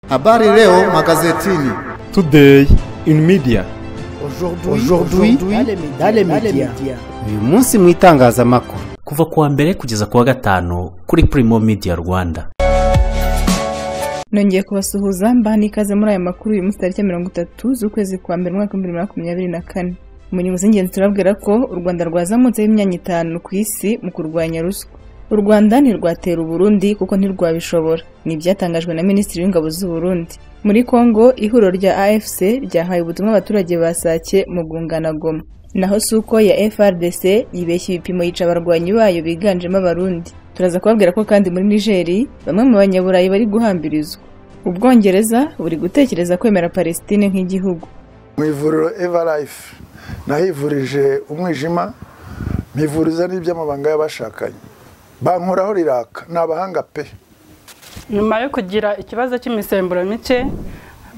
Habari leo magazetini. Today in media. Aujourd'hui dans les médias. uyu munsi mu itangazamakuru kuva ku wa mbere kugeza ku wa gatanu kuri Primo Media Rwanda nongeye kubasuhuza mbaha n'ikaze muri aya makuru uyu munsi tariki ya mirongo itatu z'ukwezi kwa mbere umwaka w'ibihumbi bibiri na makumyabiri na kane mu nyungu z'ingenzi turabwira ko u rwanda rwazamutseho imyanya itanu ku isi mu kurwanya ruswa u rwanda ntirwatera uburundi kuko ntirwabishobora ni ibyatangajwe na minisitiri w'ingabo z'u Burundi muri kongo ihuriro rya afc ryahaye ubutumwa abaturage basake mu gungana goma naho suko ya frdc yibeshya ibipimo yica abarwanyi bayo biganjemo abarundi turaza kubabwira ko kandi muri nigeri bamwe mu banyaburayi bari guhambirizwa ubwongereza buri gutekereza kwemera palestine nk'igihugu mu ivuriro evarayifu nahivurije umwijima mpivuriza n'iby'amabanga y'abashakanye bankoraho riraka ni abahanga pe nyuma yo kugira ikibazo cy'imisemburo mike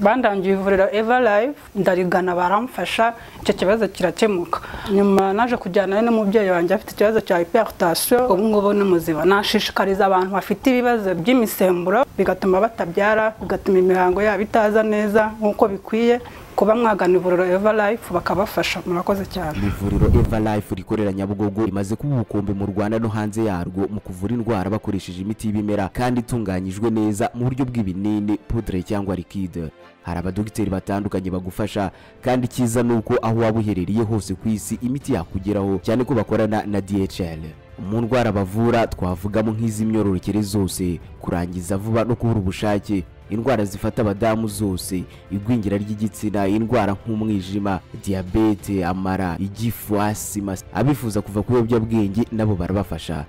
bandangiye ivuriro evarayifu ndarigana baramfasha icyo kibazo kirakemuka nyuma naje kujyanayo n'umubyeyi wanjye afite ikibazo cya hiperutasiyo ubu ngubu ni muzima nashishikariza abantu bafite ibibazo by'imisemburo bigatuma batabyara bigatuma imihango yabo itaza neza nk'uko bikwiye kuba mwagana ivuriro evarayifu bakabafasha murakoze cyane ivuriro evarayifu rikorera nyabugogo rimaze kuba ubukombe mu rwanda no hanze yarwo mu kuvura indwara bakoresheje imiti y'ibimera kandi itunganyijwe neza mu buryo bw'ibinini pudre cyangwa likide hari abadogiteri batandukanye bagufasha kandi icyiza ni uko aho waba uherereye hose ku isi imiti yakugeraho cyane ko bakorana na dhl mu ndwara bavura twavugamo nk'iz'imyororokere zose kurangiza vuba no kubura ubushake indwara zifata abadamu zose igwingira ry'igitsina indwara nk'umwijima diyabete amara igifu asima abifuza kuva ku biyobyabwenge nabo barabafasha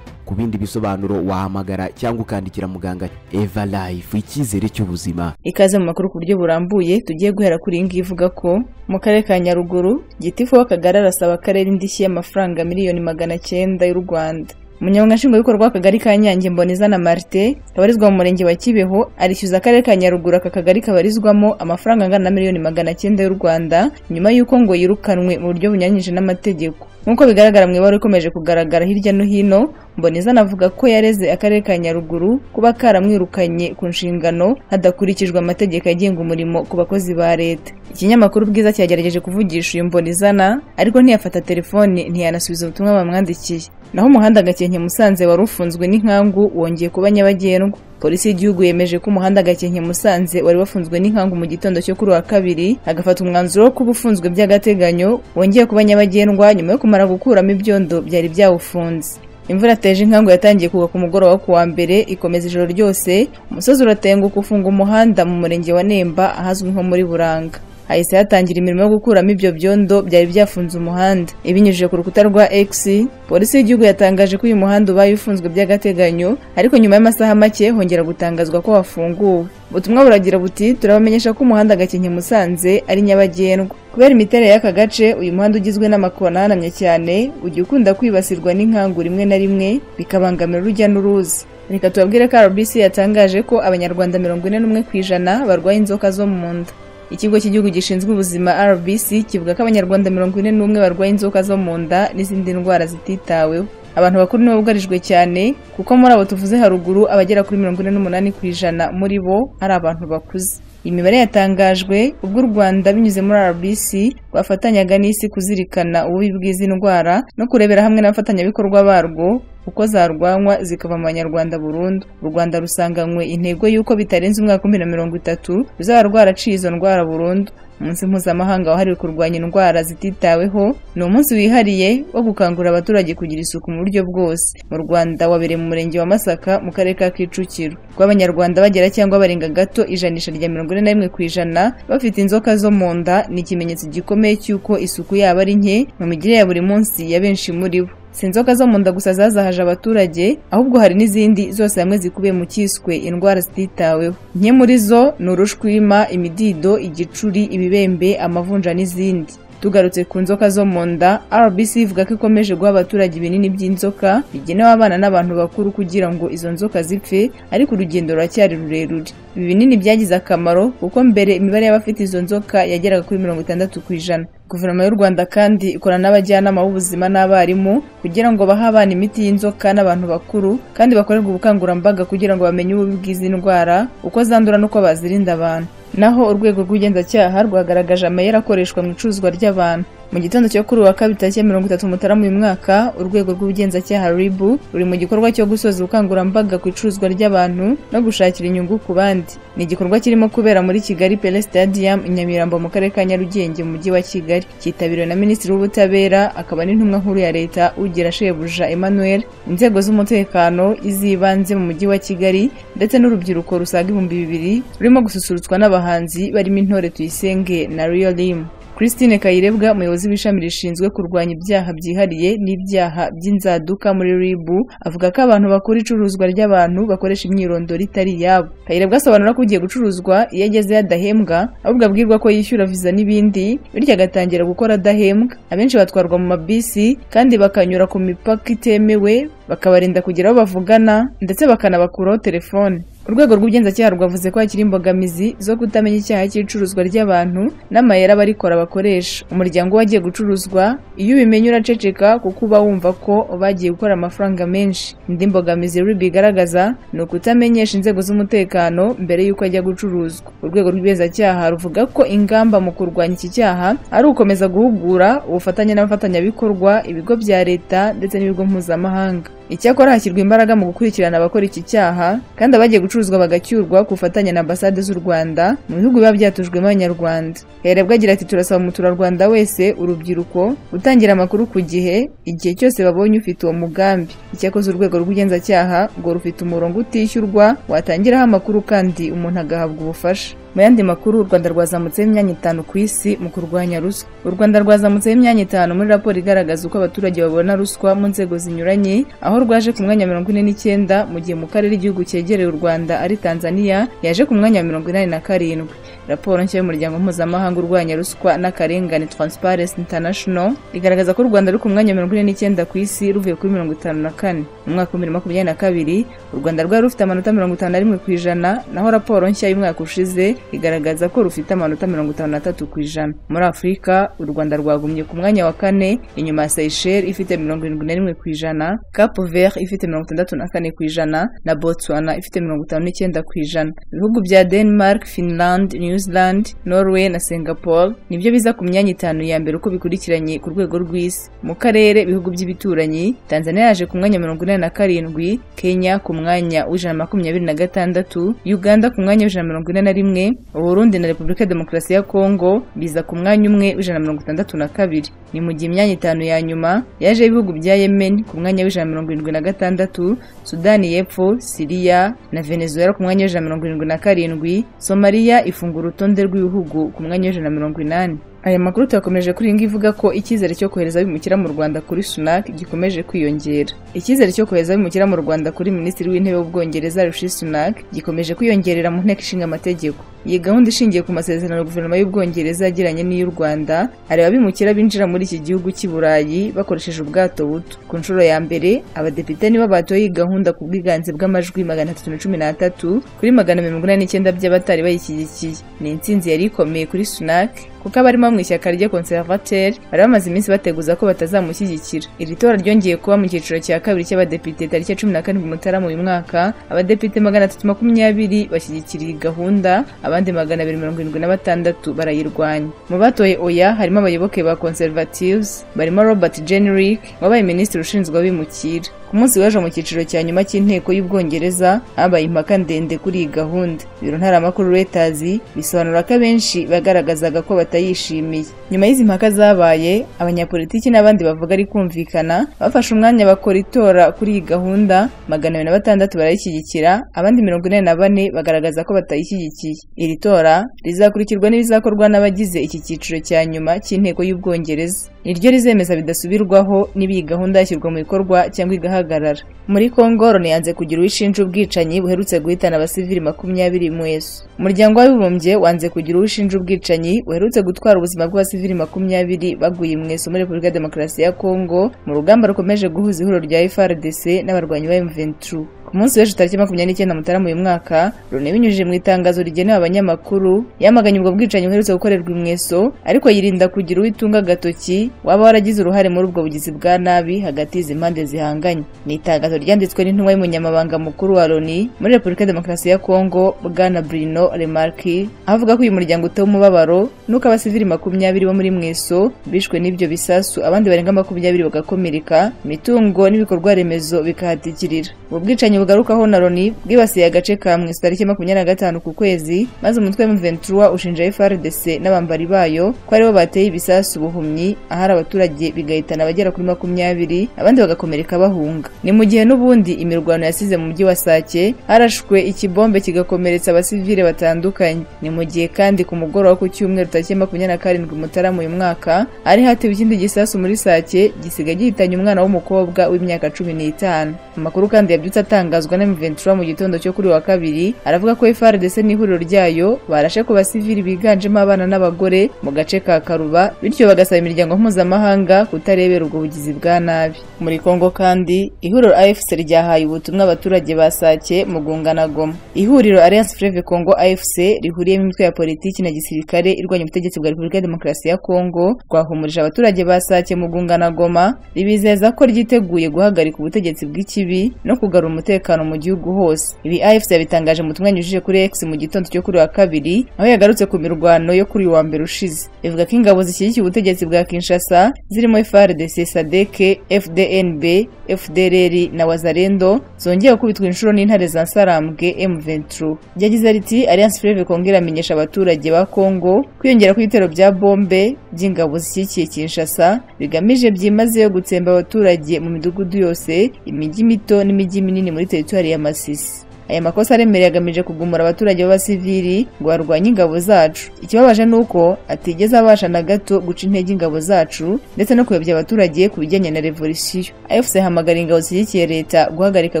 ku bindi bisobanuro wahamagara cyangwa ukandikira muganga eva life icyizere cy'ubuzima ikaze mu makuru ku buryo burambuye tugiye guhera kuri iyi ngiyi ivuga ko mu karere ka nyaruguru gitifu w'akagari arasaba akarere indishyi y'amafaranga miliyoni magana cyenda y'u rwanda umunyamabanga nshingwabikorwa w'akagari ka nyange mbonezana marite kabarizwa mu murenge wa kibeho arishyuza akarere ka nyaruguru aka kagari kabarizwamo amafaranga angana na miliyoni magana cyenda y'u rwanda nyuma y'uko ngo yirukanwe mu buryo bunyuranyije n'amategeko nk'uko bigaragara mu ibaruwa ikomeje kugaragara hirya no hino mbonezana avuga ko yareze akarere ka nyaruguru kuba karamwirukanye ku nshingano hadakurikijwe amategeko agenga umurimo ku bakozi ba leta ikinyamakuru bwiza cyagerageje kuvugisha uyu mbonezana ariko ntiyafata telefoni ntiyanasubiza ubutumwa bamwandikiye naho umuhanda gakenke musanze wari ufunzwe n'inkangu wongeye kuba nyabagendwa polisi y'igihugu yemeje ko umuhanda gakenke musanze wari wafunzwe n'inkangu mu gitondo cyo kuri wa kabiri agafata umwanzuro wo kuba ufunzwe by'agateganyo wongeye kuba nyabagendwa nyuma yo kumara gukuramo ibyondo byari byawufunze imvura yateje inkangu yatangiye kugwa ku mugoroba ku wa mbere ikomeza ijoro ryose umusozi uratenguka ufunga umuhanda mu murenge wa nemba ahazwi nko muri buranga hahise hatangira imirimo yo gukuramo ibyo byondo byari byafunze umuhanda ibinyujije ku rukuta rwa x polisi y'igihugu yatangaje ko uyu muhanda ubaye ufunzwe by'agateganyo ariko nyuma y'amasaha make hongera gutangazwa ko wafunguwe ubutumwa buragira buti turabamenyesha ko umuhanda gakenke musanze ari nyabagendwa kubera imiterere y'aka gace uyu muhanda ugizwe n'amakona ahanamye cyane ujya ukunda kwibasirwa n'inkangu rimwe na rimwe bikabangamira urujya n'uruza reka tubabwire ko rbc yatangaje ko abanyarwanda mirongo ine n'umwe ku ijana barwaye inzoka zo mu nda ikigo cy'igihugu gishinzwe ubuzima rbc kivuga ko abanyarwanda mirongo ine n'umwe barwaye inzoka zo mu nda n'izindi ndwara zititaweho abantu bakuru nibo bugarijwe cyane kuko muri abo tuvuze haruguru abagera kuri mirongo ine n'umunani ku ijana muri bo ari abantu bakuze iyi mibare yatangajwe ubwo u rwanda binyuze muri rbc rwafatanyaga n'isi kuzirikana ububi bw'izi ndwara no kurebera hamwe n'abafatanyabikorwa barwo uko zarwanywa zikava mu banyarwanda burundu u rwanda rusanganywe intego y'uko bitarenze umwaka wa bibiri na mirongo itatu ruzaba rwaraciye izo ndwara burundu umunsi mpuzamahanga wahariwe kurwanya indwara zititaweho ni umunsi wihariye wo gukangurira abaturage kugira isuku mu buryo bwose mu rwanda wabereye mu murenge wa masaka mu karere ka kicukiro rw'abanyarwanda bagera cyangwa barenga gato ijanisha rya mirongo ine na rimwe ku ijana bafite inzoka zo mu nda ni ikimenyetso gikomeye cy'uko isuku yaba ari nke mu migire ya buri munsi ya benshi muri bo si inzoka zo mu nda gusa zazahaje abaturage ahubwo hari n'izindi zose hamwe zikubiye mu cyiswe indwara zititaweho nke muri zo ni urushwima imidido igicuri ibibembe amavunja n'izindi tugarutse ku nzoka zo mu nda rbc ivuga ko ikomeje guha abaturage ibinini by'inzoka bigenewe abana n'abantu bakuru kugira ngo izo nzoka zipfe ariko urugendo ruracyari rurerure ibi binini byagize akamaro kuko mbere imibare y'abafite izo nzoka yageraga kuri mirongo itandatu ku ijana guverinoma y'u rwanda kandi ikora n'abajyanama b'ubuzima n'abarimu kugira ngo bahe abana imiti y'inzoka n'abantu bakuru kandi bakorerwe ubukangurambaga kugira ngo bamenye ububi bw'izi ndwara uko zandura n'uko bazirinda abantu naho urwego rw'ubugenzacyaha rwagaragaje amayeri akoreshwa mu icuruzwa ry'abantu mu gitondo cyo kuri uwa kabiri tariki ya mirongo itatu mutarama uyu mwaka urwego rw'ubugenzacyaha ribu ruri mu gikorwa cyo gusoza ubukangurambaga ku icuruzwa ry'abantu no gushakira inyungu ku bandi ni igikorwa kirimo kubera muri kigali pele stadium i nyamirambo mu karere ka nyarugenge mu mujyi wa kigali cyitabiriwe na minisitiri w'ubutabera akaba n'intumwa nkuru ya leta ugira shebuja emmanuel inzego z'umutekano iz'ibanze mu mujyi wa kigali ndetse n'urubyiruko rusaga ibihumbi bibiri rurimo gususurutswa n'abahanzi barimo intore tuyisenge na real limu Christine Kayirebwa umuyobozi w'ishami rishinzwe kurwanya ibyaha byihariye n'ibyaha by'inzaduka muri RIB avuga ko abantu bakora icuruzwa ry'abantu bakoresha imyirondoro itari iyabo Kayirebwa asobanura ko ugiye gucuruzwa iyo agezeyo adahembwa ahubwo abwirwa ko yishyura viza n'ibindi bityo agatangira gukora adahembwa abenshi batwarwa mu mabisi kandi bakanyura ku mipaka itemewe bakabarinda kugira aho bavugana ndetse bakanabakuraho telefone urwego rw'ubugenzacyaha rwavuze ko hakiri imbogamizi zo kutamenya icyaha cy'icuruzwa ry'abantu n'amayeri abarikora bakoresha umuryango wagiye gucuruzwa iyo ubimenye uraceceka kuko uba wumva ko bagiye gukora amafaranga menshi indi mbogamizi ruri bigaragaza ni ukutamenyesha inzego z'umutekano mbere y'uko ajya gucuruzwa urwego rw'ubugenzacyaha ruvuga ko ingamba mu kurwanya iki cyaha ari ugukomeza guhugura ubufatanye n'abafatanyabikorwa ibigo bya leta ndetse n'ibigo mpuzamahanga icyakora hashyirwa imbaraga mu gukurikirana abakora iki cyaha kandi abagiye gucuruzwa bagacyurwa ku bufatanye na ambasade z'u rwanda mu bihugu biba byatujwemo abanyarwanda herebwa agira ati turasaba umuturarwanda wese urubyiruko gutangira amakuru ku gihe igihe cyose babonye ufite uwo mugambi icyakoze urwego rw'ubugenzacyaha ngo rufite umurongo utishyurwa watangiraho amakuru kandi umuntu agahabwa ubufasha mu yandi makuru u rwanda rwazamutseho imyanya itanu ku isi mu kurwanya ruswa u rwanda rwazamutseho imyanya itanu muri raporo igaragaza uko abaturage babona ruswa mu nzego zinyuranye aho rwaje ku mwanya mirongo ine n'icyenda mu gihe mu karere igihugu cyegereye u rwanda ari tanzania yaje ku mwanya wa mirongo inani na karindwi raporo nshya y'umuryango mpuzamahanga urwanya ruswa n'akarengane transparency international igaragaza ko u rwanda ruri ku mwanya wa mirongo ine n'icyenda ku isi ruvuye kuri mirongo itanu na kane mu mwaka w'ibihumbi bibiri makumyabiri na kabiri u rwanda rwari rufite amanota mirongo itanu na rimwe ku ijana naho raporo nshya y'umwaka ushize igaragaza ko rufite amanota mirongo itanu na tatu ku ijana muri afurika u rwanda rwagumye ku mwanya wa kane inyuma ya seyisheli ifite mirongo irindwi na rimwe ku ijana cape vert ifite mirongo itandatu na kane ku ijana na botswana ifite mirongo itanu n'icyenda ku ijana ibihugu bya denmark finland new zealand norway na singapore nibyo biza ku myanya itanu ya mbere uko bikurikiranye ku rwego rw'isi mu karere ibihugu by'ibituranyi tanzania yaje ku mwanya mirongo inani na karindwi kenya ku mwanya w'ijana makumyabiri na gatandatu uganda ku mwanya w'ijana mirongo ine na rimwe uburundi na repubulika ya demokarasi ya kongo biza ku mwanya umwe w'ijana mirongo itandatu na kabiri ni mu gihe imyanya itanu ya nyuma yaje ibihugu bya yemen ku mwanya w'ijana mirongo irindwi na gatandatu sudani y'epfo siriya na venezuela ku mwanya w'ijana mirongo irindwi na karindwi somaliya ifungura urutonde rw'ibihugu ku mwanya w'ijana mirongo inani aya makuru tuyakomeje kuri iyi ngiyi ivuga ko icyizere cyo kohereza abimukira mu rwanda kuri sunak gikomeje kwiyongera icyizere cyo kohereza abimukira mu rwanda kuri minisitiri w'intebe w'ubwongereza rishi sunak gikomeje kwiyongerera mu nteko ishinga amategeko iyi gahunda ishingiye ku masezerano guverinoma y'ubwongereza yagiranye n'iy'u rwanda areba abimukira binjira muri iki gihugu cy'i burayi bakoresheje ubwato buto ku nshuro ya mbere abadepite nibo batoye iyi gahunda ku bwiganze bw'amajwi magana atatu na cumi n'atatu kuri magana mirongo inani n'icyenda by'abatari bayishyigikiye ni intsinzi yari ikomeye kuri sunak kuko abarimo mu ishyaka rya conservateur bari bamaze iminsi bateguza ko batazamushyigikira iri tora ryongeye kuba mu cyiciro cya kabiri cy'abadepite tariki ya cumi na karindwi mutarama uyu mwaka abadepite magana atatu makumyabiri bashyigikira iyi gahunda abandi magana abiri mirongo irindwi na batandatu barayirwanya mu batoye oya harimo abayoboke ba conservatives barimo robert jenrick wabaye minisitiri ushinzwe abimukira ku munsi w'ejo mu cyiciro cya nyuma cy'inteko y'ubwongereza habaye impaka ndende kuri iyi gahunda biro ntaramakuru reuters bisobanura ko abenshi bagaragazaga ko batayishimiye nyuma y'izi mpaka zabaye abanyapolitiki n'abandi bavuga ari kumvikana bafashe umwanya bakora itora kuri iyi gahunda magana abiri na batandatu barayishyigikira abandi mirongo ine na bane bagaragaza ko batayishyigikiye iri tora rizakurikirwa n'ibizakorwa n'abagize iki cyiciro cya nyuma cy'inteko y'ubwongereza niryo rizemeza bidasubirwaho niba iyi gahunda yashyirwa mu bikorwa cyangwa igahabwa guhagarara muri congo loni yanze kugira uwishinja ubwicanyi buherutse guhitana abasivili makumyabiri mwese umuryango w'abibumbye wanze kugira uwishinja ubwicanyi buherutse gutwara ubuzima bw'abasivili makumyabiri baguye mwese muri repubulika ya demokarasi ya congo mu rugamba rukomeje guhuza ihuriro rya frdc n'abarwanyi ba m23 ku munsi w'ejo tariki makumyabiri n'icyenda mutarama uyu mwaka loni binyujije mu itangazo rigenewe abanyamakuru yamaganye ubwo bwicanyi buherutse gukorerwa imweso ariko yirinda kugira uwo itunga agatoki waba waragize uruhare muri ubwo bugizi bwa nabi hagati y'izi mpande zihanganye ni itangazo ryanditswe n'intumwa y'umunyamabanga mukuru wa loni muri repubulika ya demokarasi ya kongo bwana brino remarki avuga ko uyu muryango utewe umubabaro n'uko abasivili makumyabiri bo muri mweso bishwe n'ibyo bisasu abandi barenga makumyabiri bagakomereka imitungo n'ibikorwa remezo bikahatikirira ubwo bwicanyi bugarukaho na loni bwibasiye agace ka mweso tariki makumyabiri na gatanu ku kwezi maze umutwe wa m23 ushinja frdc n'abambari bayo ko aribo bateye ibisasu ubuhumyi ahari abaturage bigahitana abagera kuri makumyabiri abandi bagakomereka bahunga ni mu gihe n'ubundi imirwano yasize mu mujyi wa sake harashwe ikibombe kigakomeretsa abasivile batandukanye ni mu gihe kandi ku mugoroba ku cyumweru tariki makumyabiri na karindwi mutarama uyu mwaka hari hatewe ikindi gisasu muri sake gisigaye gihitanye umwana w'umukobwa w'imyaka cumi n'itanu amakuru kandi yabyutse atangazwa na M23 mu gitondo cyo kuri wa kabiri aravuga ko FARDC n'ihuriro ryayo barashe ku basivili biganjemo abana n'abagore mu gace ka Karuba bityo bagasaba imiryango mpuzamahanga kutarebera ubwo bugizi bwa nabi muri Kongo kandi ihuriro AFC ryahaye ubutumwa abaturage ba Sake mu gungana Goma ihuriro Alliance Fleuve Congo AFC rihuriyemo imitwe ya politiki na gisirikare irwanya ubutegetsi bwa Repubulika ya Demokarasi ya Kongo rwahumurije abaturage ba Sake mu gungana Goma ribizeza ko ryiteguye guhagarika ubutegetsi bw'ikibi no kugarura umutekano mu gihugu hose ibi AFC yabitangaje mu butumwa yanyujije kuri X mu gitondo cyo kuri wa kabiri aho yagarutse ku mirwano yo kuri uyu wa mbere ushize ivuga ko ingabo zishyigikiye ubutegetsi bwa Kinshasa zirimo FARDC, SADC, FDNB, FDLR na Wazalendo zongeye gukubitwa inshuro n'intare za Sarambwe M23 yagize riti Alliance Fleuve Congo iramenyesha abaturage ba Congo kwiyongera kw'ibitero bya bombe by'ingabo zishyigikiye Kinshasa bigamije byimazeyo gutsemba abaturage mu midugudu yose imijyi mito n'imijyi minini muri teritwari ya Masisi aya makosa aremereye agamije kugumura abaturage b'abasivili ngo barwanye ingabo zacu ikibabaje ni uko atigeze abasha na gato guca intege ingabo zacu ndetse no kuyobya abaturage ku bijyanye na revolisiyo afc hamagara ingabo zishyigikiye leta guhagarika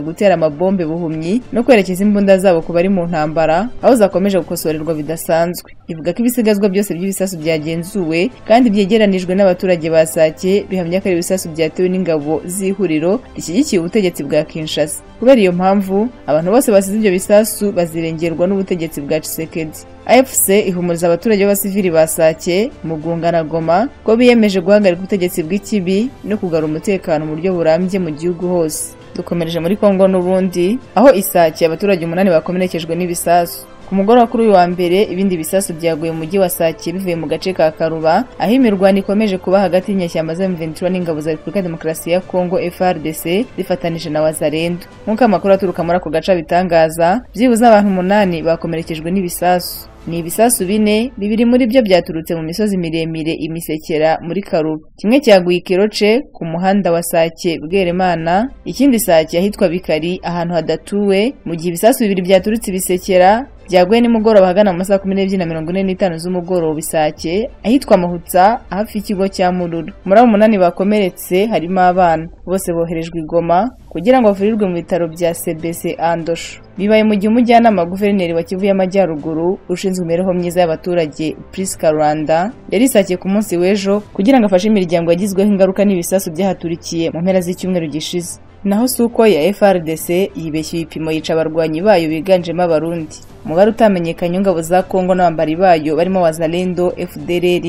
gutera amabombe buhumyi no kwerekeza imbunda zabo ku bari mu ntambara aho zakomeje gukosorerwa bidasanzwe ivuga ko ibisigazwa byose by'ibisasu byagenzuwe kandi byegeranijwe n'abaturage ba sake bihamya ko ari ibisasu byatewe n'ingabo z'ihuriro rishyigikiye ubutegetsi bwa kinshasa kubera iyo mpamvu abantu bose basize ibyo bisasu bazirengerwa n'ubutegetsi bwa Tshisekedi AFC ihumuriza abaturage b'abasivili ba Sake mu gungana Goma ko biyemeje guhagarika ubutegetsi bw'ikibi no kugarura umutekano mu buryo burambye mu gihugu hose dukomereje muri Kongo n'ubundi aho isake abaturage umunani bakomerekejwe n'ibisasu ku mugoroba kuri uyu wa mbere ibindi bisasu byaguye mu mujyi wa Sake bivuye mu gace ka Karuba aho imirwano ikomeje kuba hagati y'inyeshyamba za M23 n'ingabo za Repubulika ya Demokarasi ya Kongo FARDC zifatanije na Wazalendo nk'uko amakuru aturuka muri ako gace abitangaza byibuze abantu umunani bakomerekejwe n'ibisasu ni ibisasu bine bibiri muri byo byaturutse mu misozi miremire imisekera muri karuba kimwe cyaguye ikiroce ku muhanda wa sake bweremana ikindi sake ahitwa bikari ahantu hadatuwe mu gihe ibisasu bibiri byaturutse ibisekera byaguye nimugoroba ahagana mu masaha kumi n'ebyiri na mirongo ine n'itanu z'umugoroba isake ahitwa mahutsa hafi y'ikigo cya mururu muri abo umunani bakomeretse harimo abana bose boherejwe igoma kugira ngo bavurirwe mu bitaro bya cbc andosho bibaye mu gihe umujyanama guverineri wa kivu y'amajyaruguru ushinzwe imibereho myiza y'abaturage prisca rwanda yari isakiye ku munsi w'ejo kugira ngo afashe imiryango yagizweho ingaruka n'ibisasu byahaturikiye mu mpera z'icyumweru gishize naho si uko ya frdc yibeshye ibipimo yica abarwanyi bayo biganjemo abarundi umubare utamenyekanye w'ingabo za kongo n'abambari bayo barimo wazalendo fdrr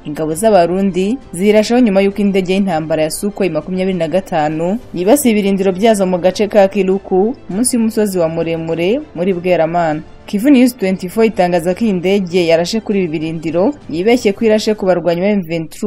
ingabo z'abarundi zirashaho nyuma y'uko indege y'intambara ya sukoyi makumyabiri na gatanu yibasiye ibirindiro byazo mu gace ka kiruku munsi y'umusozi wa muremure muri bweramana Kivu News 24 itangaza ko iyi ndege yarashe kuri ibi birindiro yibeshye ko irashe ku barwanyi ba M23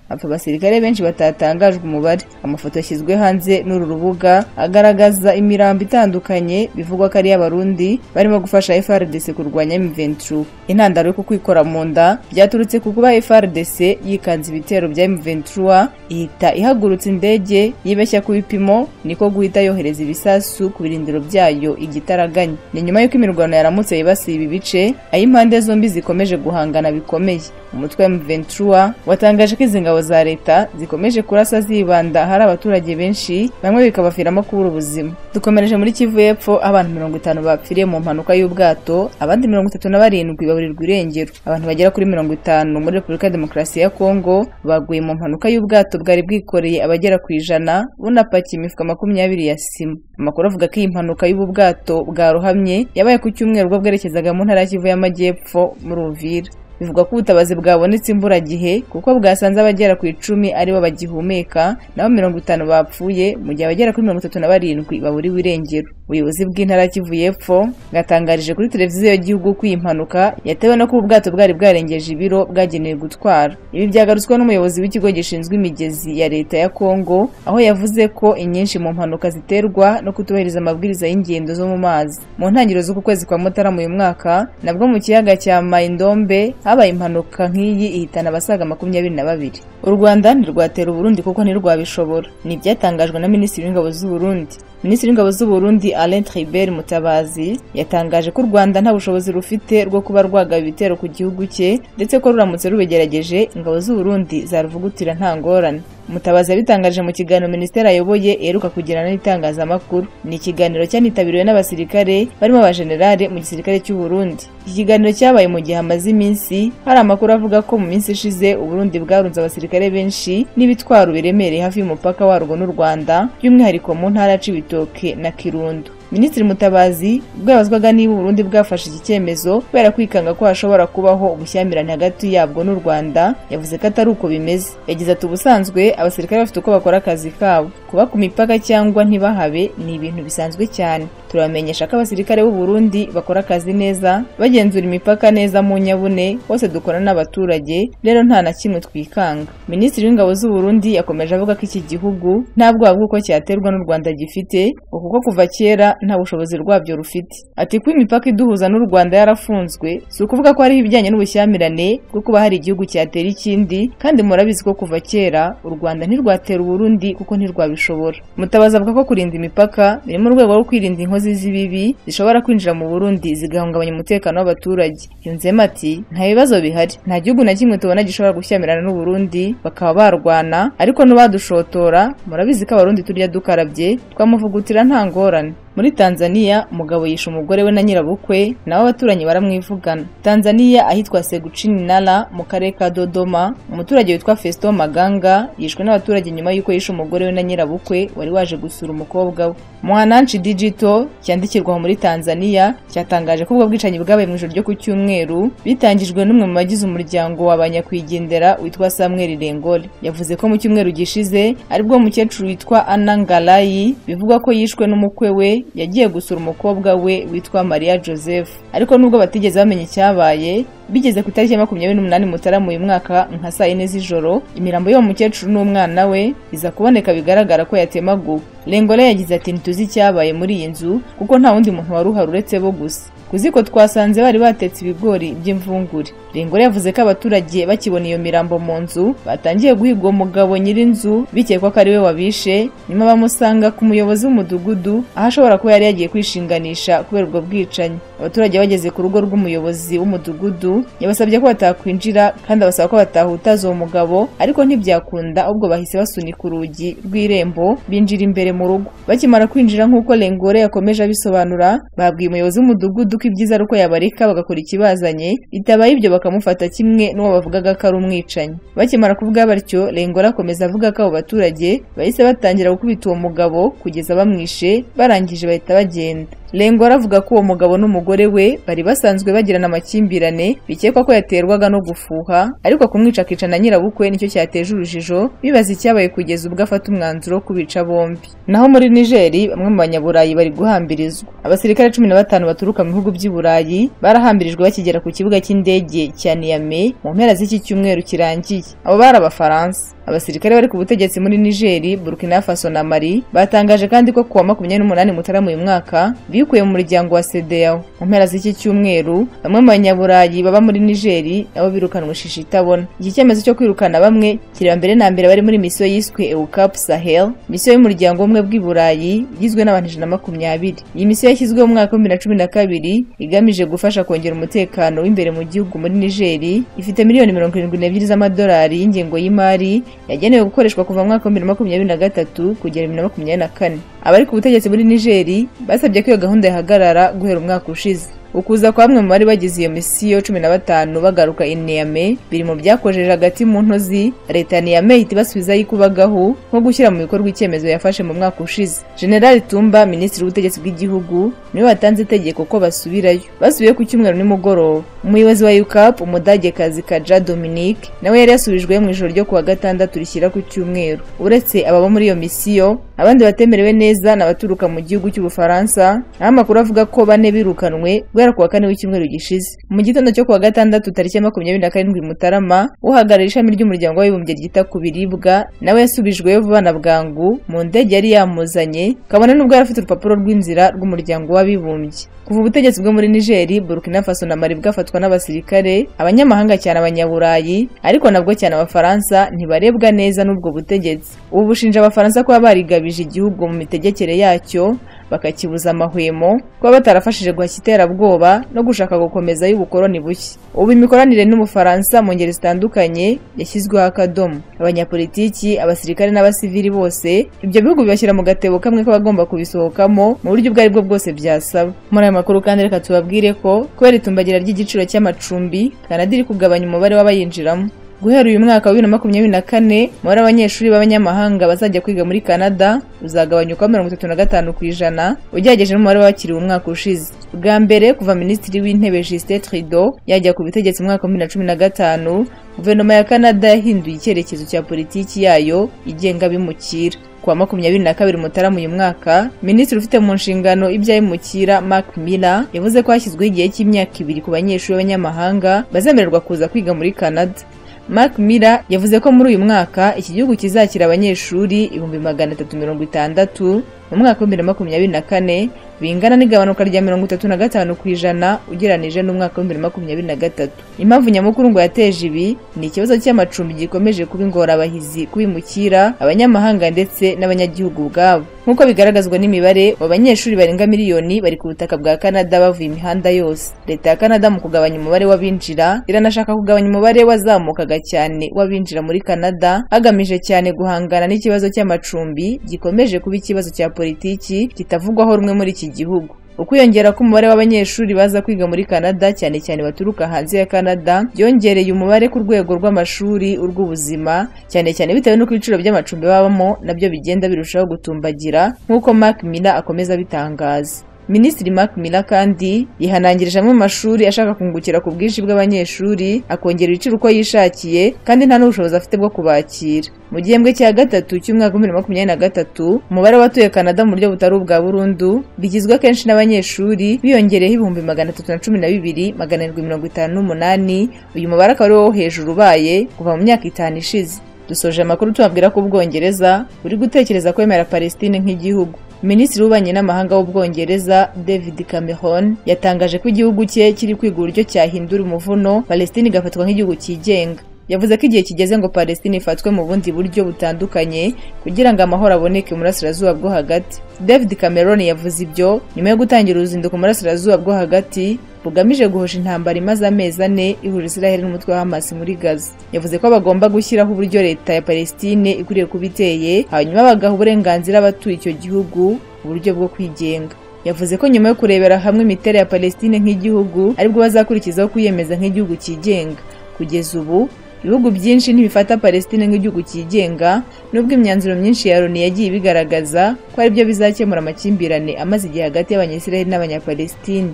hapfa abasirikare benshi batatangajwe umubare amafoto yashyizwe hanze n'uru rubuga agaragaza imirambo itandukanye bivugwa ko ari iy'abarundi barimo gufasha FRDC kurwanya M23 intandaro yo kukwikora mu nda byaturutse ku kuba FRDC yikanze ibitero bya M23 ihita ihagurutsa indege yibeshya ku bipimo niko guhita yohereza ibisasu ku birindiro byayo igitaraganya ni nyuma y'uko imirwano yaramutse yibasiye ibi bice aho impande zombi zikomeje guhangana bikomeye umutwe wa M23 watangaje ko izi ngabo za leta zikomeje kurasa zibanda hari abaturage benshi bamwe bikabaviramo kubura ubuzima dukomereje muri Kivu y'Epfo abantu mirongo itanu bapfiriye mu mpanuka y'ubwato abandi mirongo itatu na barindwi baburirwa irengero abantu bagera kuri mirongo itanu muri Repubulika ya Demokarasi ya Kongo baguye mu mpanuka y'ubwato bwari bwikoreye abagera ku ijana bunapakiye imifuka makumyabiri ya sima amakuru avuga ko iyi mpanuka y'ubu bwato bwarohamye yabaye ku cyumweru ubwo bwerekezaga mu ntara ya Kivu y'Amajyepfo muri Uvira bivugwa ko ubutabazi bwabonetse imburagihe kuko bwasanze abagera ku icumi aribo bagihumeka nabo mirongo itanu bapfuye mu gihe abagera kuri mirongo itatu na barindwi baburiwe irengero ubuyobozi bw'intara y'Kivu y'Epfo bwatangarije kuri televiziyo y'igihugu ko iyi mpanuka yatewe no kuba ubwato bwari bwarengeje ibiro bwagenewe gutwara ibi byagarutsweho n'umuyobozi w'ikigo gishinzwe imigezi ya leta ya Kongo aho yavuze ko inyinshi mu mpanuka ziterwa no kutubahiriza amabwiriza y'ingendo zo mu mazi mu ntangiriro z'uku kwezi kwa Mutarama uyu mwaka nabwo mu kiyaga cya Maindombe habaye impanuka nk'iyi ihitana abasaga makumyabiri na babiri u rwanda ntirwatera uburundi kuko ntirwabishobora ni ibyatangajwe na minisitiri w'ingabo z'u Burundi minisitiri w'ingabo z'u Burundi Alain Tribert Mutabazi yatangaje ko u Rwanda nta bushobozi rufite rwo kuba rwagaba ibitero ku gihugu cye ndetse ko ruramutse rubigerageje ingabo z'u Burundi zaruvugutira nta ngorane Mutabazi yabitangaje mu kiganiro minisiteri ayoboye eruka kugirana n'itangazamakuru ni ikiganiro cyanitabiriwe n'abasirikare barimo abajenerale mu gisirikare cy'u Burundi iki kiganiro cyabaye mu gihe hamaze iminsi hari amakuru avuga ko mu minsi ishize u Burundi bwarunze abasirikare benshi n'ibitwaro biremereye hafi y'umupaka warwo n'u Rwanda by'umwihariko mu ntara ya Cibitoke na Kirundo Minisitiri Mutabazi bwabazwaga niba Burundi bwafashe iki cyemezo kubera kwikanga ko hashobora kubaho ubushyamirane hagati yabwo n'u Rwanda yavuze ko atari uko bimeze yagize ati ubusanzwe abasirikare bafite uko bakora akazi kabo kuba ku mipaka cyangwa ntibahabe ni ibintu bisanzwe cyane turabamenyesha ko abasirikare b'u Burundi bakora akazi neza bagenzura imipaka neza mu nyabune hose dukora n'abaturage rero nta na kimwe twikanga Minisitiri w'ingabo z'u Burundi yakomeje avuga ko iki gihugu nta bwoba bw'uko cyaterwa n'u Rwanda gifite kuko kuva kera nta bushobozi rwabyo rufite ati kuba imipaka iduhuza n'u Rwanda yarafunzwe si ukuvuga ko hariho ibijyanye n'ubushyamirane bwo kuba hari igihugu cyatera ikindi kandi murabizi ko kuva kera u Rwanda ntirwatera Burundi kuko ntirwabishobora mutabaza avuga ko kurinda imipaka biri mu rwego rwo kwirinda inkozi z'ibibi zishobora kwinjira mu Burundi zigahungabanya umutekano w'abaturage yunzemo ati nta bibazo bihari nta gihugu na kimwe tubona gishobora gushyamirana n'u Burundi bakaba barwana ariko n'ubadushotora murabizi ko abarundi turya dukarabye twamuvugutira nta ngorane muri Tanzania umugabo yishe umugore we na nyirabukwe nabo abaturanyi baramwivugana Tanzania ahitwa Seguchininala mu karere ka Dodoma umuturage witwa Festo Maganga yishwe n'abaturage nyuma y'uko yishe umugore we na nyirabukwe wari waje gusura umukobwa we Mwananchi Digital cyandikirwaho muri Tanzania cyatangaje ko ubwo bwicanyi bwabaye mu ijoro ryo ku cyumweru bitangijwe n'umwe mu bagize umuryango wa banyakwigendera witwa Samuel Rengole yavuze ko mu cyumweru gishize aribwo umukecuru witwa Anangalayi bivugwa ko yishwe n'umukwe we yagiye gusura umukobwa we witwa Maria Joseph ariko nubwo batigeze bamenya icyabaye bigeze ku itariki ya makumyabiri n'umunani mutarama uyu mwaka nka saa yine z'ijoro imirambo y'uwo mukecuru n'umwana we iza kuboneka bigaragara ko yatemaguwe rengole yagize ati ntituzi icyabaye muri iyi nzu kuko nta wundi muntu wari uhari uretse bo gusa kuziko twasanze bari batetse ibigori by'imvungure rengole yavuze ko abaturage bakibona iyo mirambo mu nzu batangiye guhiga uwo mugabo nyir'inzu bikekwa ko ari we wabishe nyuma bamusanga ku muyobozi w'umudugudu aho ashobora kuba yari yagiye kwishinganisha kubera ubwo bwicanyi abaturage bageze ku rugo rw'umuyobozi w'umudugudu yabasabye ko batakwinjira kandi abasaba ko batahutaza uwo mugabo ariko ntibyakunda ahubwo bahise basunika urugi rw'irembo binjira imbere mu rugo bakimara kwinjira nk'uko Lengore yakomeje abisobanura babwiye umuyobozi w'umudugudu ko ibyiza ari uko yabareka bagakora ikibazanye bitabaye ibyo bakamufata kimwe n'uwo bavugaga ko ari umwicanyi bakimara kuvuga batyo Lengore akomeza avuga ko abo baturage bahise batangira gukubita uwo mugabo kugeza bamwishe barangije bahita bagenda Lengora avuga ko uwo mugabo n'umugore we bari basanzwe bagirana amakimbirane bikekwa ko yaterwaga no gufuha ariko kumwica akicana nyirabukwe nicyo cyateje urujijo bibaza icyabaye kugeza ubwo afata umwanzuro wo kubica bombi naho muri Nigeri bamwe mu banyaburayi bari guhambirizwa abasirikare cumi na batanu baturuka mu bihugu by'i Burayi barahambirijwe bakigera ku kibuga cy'indege cya Niamey mu mpera z'iki cyumweru kirangiye abo bari abafaransa abasirikare bari ku butegetsi muri nigeri burkina faso na mali batangaje kandi ko kuwa makumyabiri n'umunani mutarama uyu mwaka bikuye mu muryango wa sedeyawo mu mpera z'iki cyumweru bamwe mu banyaburayi baba muri nigeri nabo birukanwe shishi itabona iki cyemezo cyo kwirukana bamwe kireba mbere na mbere bari muri misiyo yiswe ewukapu sahel misiyo y'umuryango w'ubumwe bw'i burayi igizwe n'abantu ijana na makumyabiri iyi misiyo yashyizweho mu mwaka w'ibihumbi na cumi na kabiri igamije gufasha kongera umutekano w'imbere mu gihugu muri nigeri ifite miliyoni mirongo irindwi n'ebyiri z'amadolari y'ingengo y'imari yagenewe gukoreshwa kuva mu mwaka w'ibihumbi na makumyabiri na gatatu kugera bibiri na makumyabiri na kane abari ku butegetsi muri nigeri basabye ko iyo gahunda yahagarara guhera umwaka ushize ukuza kwa bamwe mu bari bagize iyo misiyo cumi na batanu bagaruka i niyame biri mu byakojeje hagati mu ntozi leta ya niyame ihita ibasubizaho ikubagahu nko gushyira mu bikorwa icyemezo yafashe mu mwaka ushize generali tumba minisitiri w'ubutegetsi bw'igihugu niwe watanze itegeko ko basubirayo basubiye ku cyumweru nimugoroba umuyobozi wa ukap umudagekazi kaja dominique nawe yari yasubijwe mu ijoro ryo kuwa gatandatu rishyira ku cyumweru uretse ababa muri iyo misiyo abandi batemerewe neza ni abaturuka mu gihugu cy'ubufaransa aho amakuru avuga ko bane birukanwe guhera kuwa kane w'icyumweru gishize mu gitondo cyo kuwa gatandatu tariki ya makumyabiri na karindwi mutarama uhagarariye ishami ry'umuryango w'abibumbye ryita ku biribwa nawe yasubijweyo vuba na bwangu mu ndege yari yamuzanye kabone n'ubwo yari afite urupapuro rw'inzira rw'umuryango w'abibumbye kuva ubutegetsi bwo muri nigeri burkina faso na mali bwafatwa n'abasirikare abanyamahanga cyane abanyaburayi ariko nabwo cyane abafaransa ntibarebwa neza n'ubwo butegetsi ubu bushinja abafaransa kuba barigabije igihugu mu mitegekere yacyo bakakibuza amahwemo kuba batarafashije guhashya iterabwoba no gushaka gukomeza y'ubukoloni bushya ubu imikoranire n'ubufaransa mu ngeri zitandukanye yashyizweho akadomo abanyapolitiki abasirikare n'abasivili bose ibyo bihugu bibashyira mu gatebo kamwe k'abagomba kubisohokamo mu buryo ubwo ari bwo bwose byasaba muri aya makuru kandi reka tubabwire ko kubera itumbagira ry'igiciro cy'amacumbi kanada iri kugabanya umubare w'abayinjiramo guhera uyu mwaka wa bibiri na makumyabiri na kane umubare w'abanyeshuri b'abanyamahanga bazajya kwiga muri canada uzagabanyuka mirongo itatu na gatanu ku ijana ugereranyije n'umubare w'abakiriwe umwaka ushize bwa mbere kuva minisitiri w'intebe justin trudeau yajya ku butegetsi mu mwaka wa bibiri na cumi na gatanu guverinoma ya canada yahinduye icyerekezo cya politiki yayo igenga abimukira kuwa makumyabiri na kabiri mutarama uyu mwaka minisitiri ufite mu nshingano iby'abimukira mark miller yavuze ko hashyizweho igihe cy'imyaka ibiri ku banyeshuri b'abanyamahanga bazemererwa kuza kwiga muri canada mark miller yavuze ko muri uyu mwaka iki gihugu kizakira abanyeshuri ibihumbi magana atatu mirongo itandatu mu mwaka w'ibihumbi na makumyabiri na kane bingana n'igabanuka rya mirongo itatu na gatanu ku ijana ugereranije n'umwaka w'ibihumbi na makumyabiri na gatatu impamvu nyamukuru ngo yateje ibi ni ikibazo cy'amacumbi gikomeje kuba ingorabahizi kubimukira abanyamahanga ndetse n'abanyagihugu ubwabo nk'uko bigaragazwa n'imibare abanyeshuri barenga miliyoni bari ku butaka bwa canada bavuye imihanda yose leta ya canada mu kugabanya umubare w'abinjira iranashaka kugabanya umubare wazamukaga cyane w'abinjira muri canada hagamije cyane guhangana n'ikibazo cy'amacumbi gikomeje kuba ikibazo cya politiki kitavugwaho rumwe muri iki gihugu ukwiyongera k'umubare w'abanyeshuri baza kwiga muri canada cyane cyane baturuka hanze ya canada byongereye umubare ku rwego rw'amashuri urw'ubuzima cyane cyane bitewe n'uko ibiciro by'amacumbi babamo nabyo bigenda birushaho gutumbagira nk'uko mark mina akomeza abitangaza minisitiri mark miller kandi yihanangirije amwe mu mashuri ashaka kungukira ku bwinshi bw'abanyeshuri akongera ibiciro uko yishakiye kandi nta n'ubushobozi afite bwo kubakira mu gihembwe cya gatatu cy'umwaka wa bibiri na makumyabiri na gatatu umubare w'abatuye canada mu buryo butari ubwa burundu bigizwe akenshi n'abanyeshuri biyongereyeho ibihumbi magana atatu na cumi na bibiri magana arindwi mirongo itanu n'umunani uyu mubare akaba ari wo hejuru ubaye kuva mu myaka itanu ishize dusoje amakuru tubabwira ko ubwongereza buri gutekereza kwemera palestine nk'igihugu minisitiri w'ububanyi n'amahanga w'ubwongereza david cameron yatangaje ko igihugu cye kiri kwiga uburyo cyahindura umuvuno palestine igafatwa nk'igihugu cyigenga yavuze ko igihe kigeze ngo palestine ifatwe mu bundi buryo butandukanye kugira ngo amahoro aboneke mu burasirazuba bwo hagati david cameron yavuze ibyo nyuma yo gutangira uruzinduko mu burasirazuba bwo hagati bugamije guhosha intambara imaze amezi ane ihurira israheli n'umutwe wa hamas muri gaza yavuze ko bagomba gushyiraho uburyo leta ya palestine ikwiriye kuba iteye hanyuma bagaha uburenganzira abatuye icyo gihugu uburyo bwo kwigenga yavuze ko nyuma yo kurebera hamwe imiterere ya palestine nk'igihugu aribwo bazakurikizaho kwiyemeza nk'igihugu cyigenga kugeza ubu ibihugu byinshi ntibifata palestine nk'igihugu cyigenga nubwo imyanzuro myinshi ya loni yagiye ibigaragaza ko aribyo bizakemura amakimbirane amaze igihe hagati y'abanyasiraheli n'abanyapalestine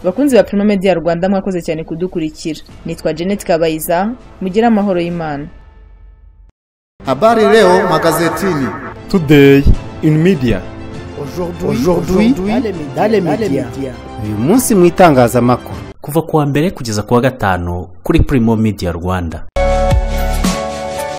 bakunzi ba Primo Media Rwanda mwakoze cyane kudukurikira nitwa Janet Kabayiza mugire amahoro y'Imana Habari leo magazetini Today in media. Aujourd'hui, dans les médias. uyu munsi mu itangazamakuru kuva kuwa mbere kugeza kuwa gatanu kuri Primo Media Rwanda